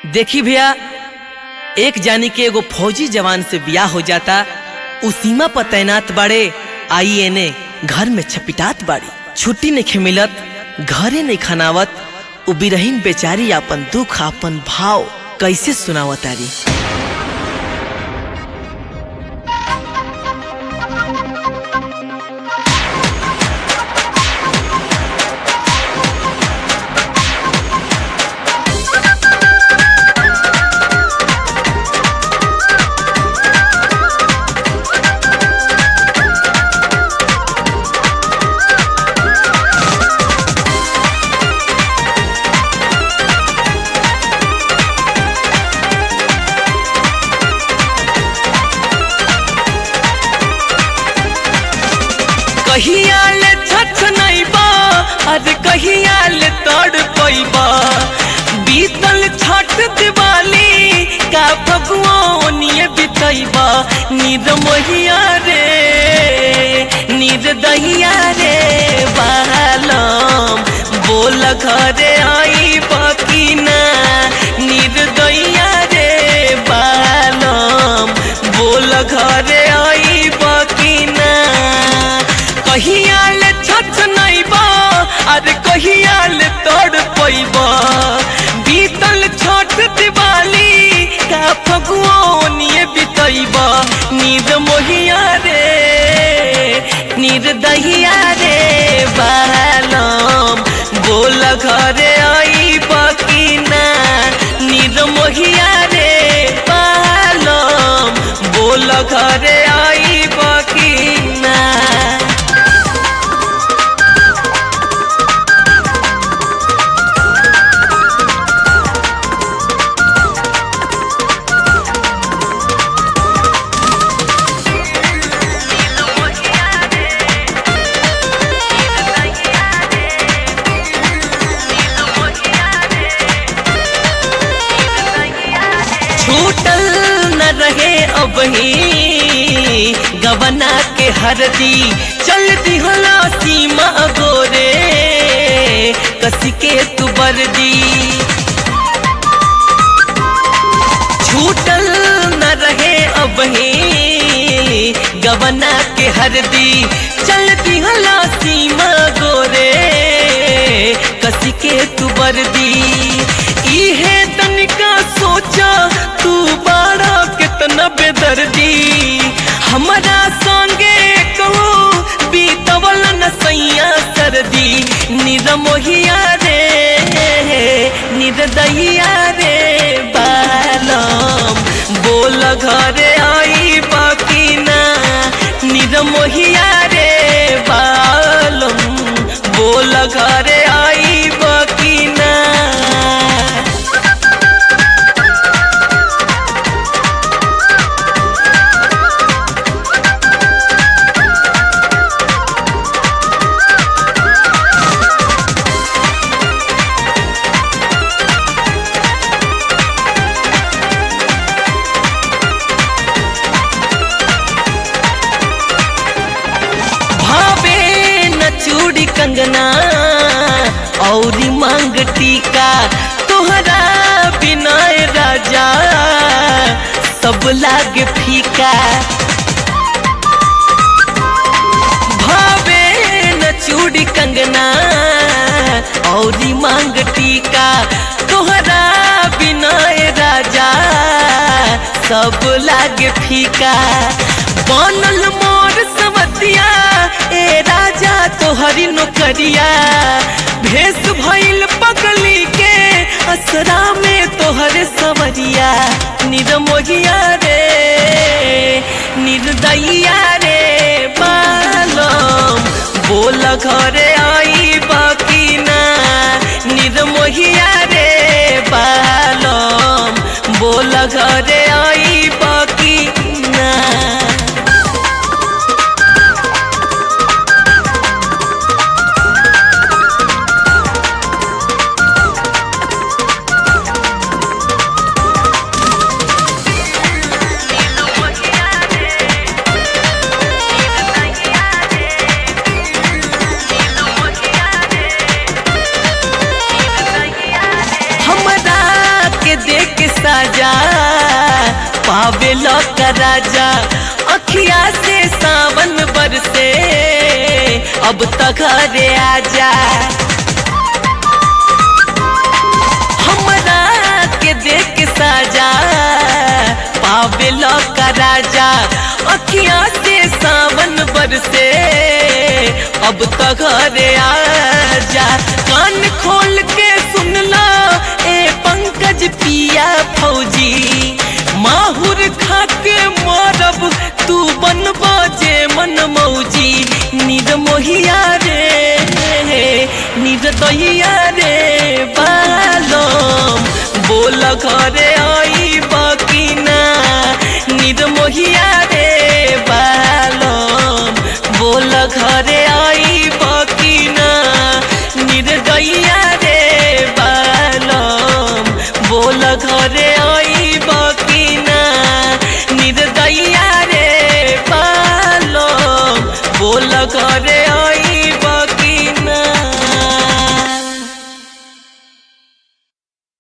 देखी भैया एक जानी के एगो फौजी जवान से बियाह हो जाता उ सीमा पर तैनात बाड़े आई एने घर में छपिटात बाड़ी छुट्टी नहीं मिलत घरे नहीं खनावत उ बिरहीन बेचारी अपन दुख अपन भाव कैसे सुनावतारी कहिया ले छछ नहीं बा अरे कहिया ले तड़ पैबा बीतल छठ दिवाली का भगवानिए बितैबा नीर मोहिया रे नीर दहिया रे बालम बोल घरे आई बकीना नीर दैया रे बालम बोल घरे आई बकीना कहिया ले छछ नहीं बा अरे कहिया ले तोड़ पैबा बीतल छठ दिवाली का फगुओनिए बितैबा नींद मोहिया रे नींद दहिया रे बालम बोल घरे आई बकीना नींद मोहिया रे बालम बोल घरे आई बकीना छूटल न रहे अब ही गवना के हरदी चल दिहला सीमा गोरे कसी के तू बरदी छूटल न रहे अब ही गवना के हरदी चल दिहला सीमा गोरे कसी के तू बरदी इहे तनिका सोचा तू बाड़ा कितना बेदर्दी हमारा संगे कहो बीतवल न सैया सर्दी निद मोहिया रे निद दहिया रे बालम बोल घरे आई बकीना निद मोहिया रे बालम बोल घरे आई बकीना भावे न चूड़ी कंगना औरी मांग टीका तोहरा बिना राजा सब लागे फीका भावे न चूड़ी कंगना औरी मांग टीका तोहरा बिना राजा सब लागे फीका बनल मोर समतिया ए राजा तोहरी नौकरिया भेष भइल पगली के असरा में तोहरे सवरिया निर्मोहिया रे निर्दयिया रे बालम बोल घरे आई बकीना निर्मोहिया रे बालम बोल घरे आई बकीना का राजा अखिया से सावन बरसे अब तक घरे आजा हमरा के देख के साजा पावे का राजा अखिया से सावन बरसे अब तक घरे आजा कान खोल के सुन ला ए पंकज पिया फौजी माहुर खा के मरब तू बनबो जे मन मौजी निर मोहिया रे निर दहिया रे बालम बोल घरे